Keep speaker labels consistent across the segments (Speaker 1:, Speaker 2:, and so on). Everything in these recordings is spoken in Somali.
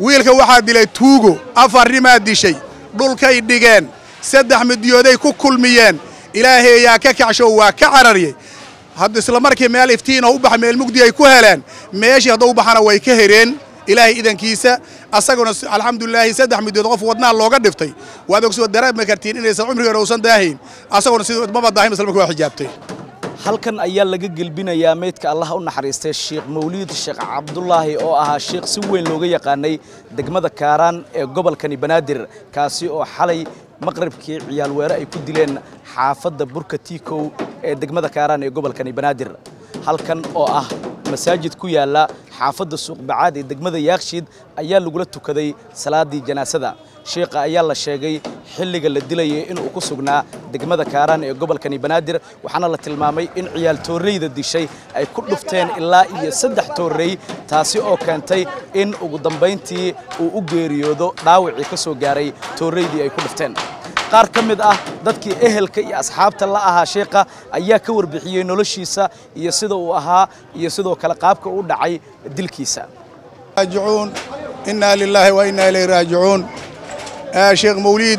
Speaker 1: wiilka waxaa dilay tuugo afarnimaa dishay dhulkay dhigeen saddex midiyooday ku kulmiyeen ilaahayaa ka kacsho waa ka cararyey hadda isla markii meel iftiinoo u baxa meel mugdi ay ku heleen meeshii hadda u baxana way ka hereen ilaahay idankiisa asaguna alxamdulilaahi saddex midood qof wadnaha looga dhiftay waad ogsoo dareemi kartiin inaysan cumrigeena uusan daahayn asaguna sidii maba daahin isla markii waa xijaabtay
Speaker 2: halkan ayaa laga gelbinayaa meydka allah u naxariistay sheekh mawliid sheekh cabdulaahi oo ahaa sheekh si weyn looga yaqaanay degmada kaaraan ee gobolkani banaadir kaasi oo xalay maqribkii ciyaal weere ay ku dileen xaafadda burka tiikow ee degmada kaaraan ee gobolkani banaadir halkan oo ah masaajid ku yaala xaafadda suuqbacaad ee degmada yaakshiid ayaa lagula tukaday salaadii janaasada sheekha ayaa la sheegay xilliga la dilayay inuu ku sugnaa degmada kaaraan ee gobolkani banaadir waxaana la tilmaamay in ciyaal toorreyda dishay ay ku dhufteen ilaa iyo saddex toorrey taasi oo keentay in ugu dambayntii uu u geeriyoodo dhaawacii ka soo gaaray toorreydii ay ku dhufteen qaar ka mid ah dadkii ehelka iyo asxaabta la ahaa sheekha ayaa ka warbixiyey noloshiisa iyo sida uu ahaa iyo sidoo kale qaabka u dhacay dilkiisa
Speaker 1: raajicuun innaa lilaahi wa innaa ilayhi raajicuun sheekh mawliid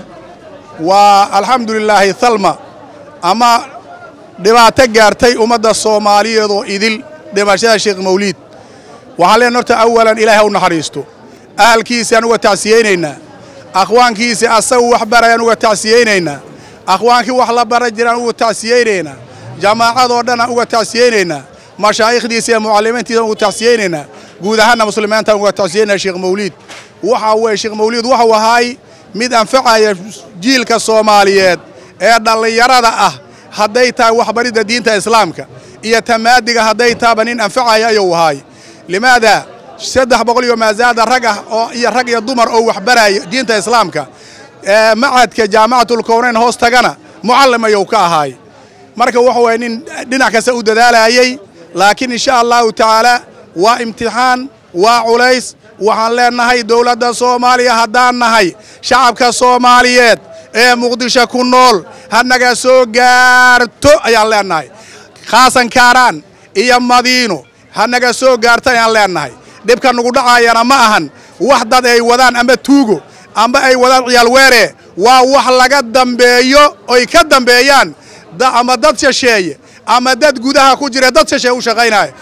Speaker 1: waa alxamdu lilaahi thalma ama dhibaato gaartay ummadda soomaaliyeed oo idil dhimashada sheekh mawliid waxaan leenahay horta awalan ilaahay ha u naxariisto ahalkiisaan uga tacsiyeynaynaa akhwaankiisi asagu wax barayaan uga tacsiyeynaynaa akhwaankii wax la bara jiraan uga tacsiyeynaynaa jamaacadoo dhanaan uga tacsiyeynaynaa mashaa'ikhdiisa iyo mucallimiintiisaan uga tacsiyeynaynaa guud ahaanna muslimiintaan uga tacsiyeynaa sheekh mawliid waxaa weeye sheekh mawliid waxuu ahaay mid anfacaya jiilka soomaaliyeed ee dhallinyarada ah hadday tahay waxbaridda diinta islaamka iyo tamaadiga hadday tahaba nin anfacaya ayuu ahaay limaada saddex boqol iyo maasaada rag ah oo iyo rag iyo dumar oo waxbaraya diinta islaamka ee macadka jaamacatulkownayn hoos tagana mucallim ayuu ka ahaay marka waxa waye nin dhinac kasta u dadaalayay laakiin insha allahu tacaala waa imtixaan waa culays waxaan leennahay dowladda soomaaliya haddaan nahay shacabka soomaaliyeed ee muqdisho ku nool ha naga soo gaarto ayaan leennahay khaasan kaaraan iyo madiino ha naga soo gaarto ayaan leennahay dhibka nugu dhacaayana ma ahan wax dad ay wadaan ama tuugo amba ay wadaan ciyaal weere waa wax laga dambeeyo oy ka dambeeyaan ama dad shasheeye ama dad gudaha ku jira dad shasheeye u shaqaynaya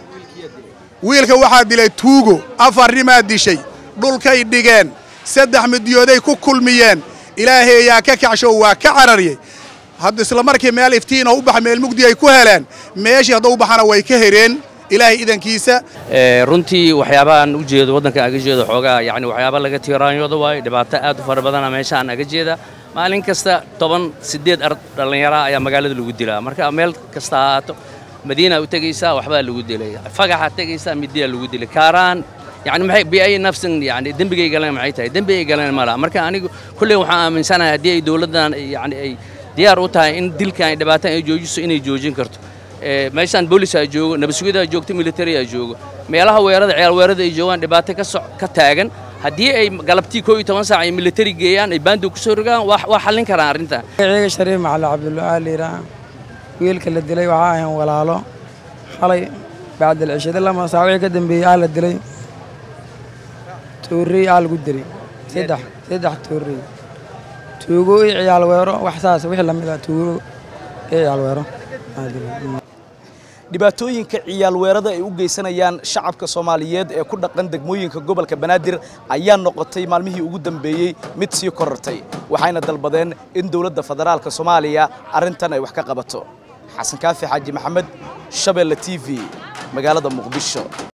Speaker 1: wiilka waxaa dilay tuugo afarnimaa dishay dhulkay dhigeen saddex midiyooday ku kulmiyeen ilaahayaa ka kacsho waa ka cararyey hadda isla markii meel iftiinoo u baxa meel mugdi ay ku heleen meeshii hadda u baxana way ka hereen ilaahay idankiisa
Speaker 3: runtii waxyaabaaan u jeedo waddanka aga jeedo xoogaa yacni waxyaaba laga tiiraanyooda waayo dhibaato aad u fara badana meeshaan aga jeeda maalin kasta toban siddeed ar dhallinyaraa ayaa magaalada lagu dilaa marka meel kasta ha ahaato madiina u tegaysaa waxbaa lagu dilay fagaxaad tegaysaa midiyaa lagu dilay kaaraan yani maxay biay nafsin yani dembigay galeen maxay tahay dembi ay galeen ma laha marka anigu kulley waxaan aaminsanahay haddii ay dowladdan yani ay diyaar u tahay in dilkan ay dhibaataan ay joojiso inay joojin karto meeshaan boolis aa joogo nabadsugidaa joogto military aa joogo meelaha weerada ciyaal weerada ay joogaan dhibaato ka soc ka taagan haddii ay galabtii koo iyo toban saac ay military geeyaan ay baandu ku soo rogaan waa xallin karaan arrintan
Speaker 4: ciiga shariif macali cabdullaahi liiraa wiilka la dilay waxaa ahayn walaalo xalay bacdal cishada lama saa wixii ka dambeeyey aa la dilay toorrey aa lagu dilay saddex saddex toorrey tuugo iyo ciyaal weero wax saas wixii lamid ah tuugo iyo ciyaal weero
Speaker 2: dhibaatooyinka ciyaal weerada ay u geysanayaan shacabka soomaaliyeed ee ku dhaqan degmooyinka gobolka banaadir ayaa noqotay maalmihii ugu dambeeyey mid sii korortay waxayna dalbadeen in dowladda federaalka soomaaliya arrintan ay wax ka qabato xasan kaafi xaaji maxamed shabeelle t v magaalada muqdisho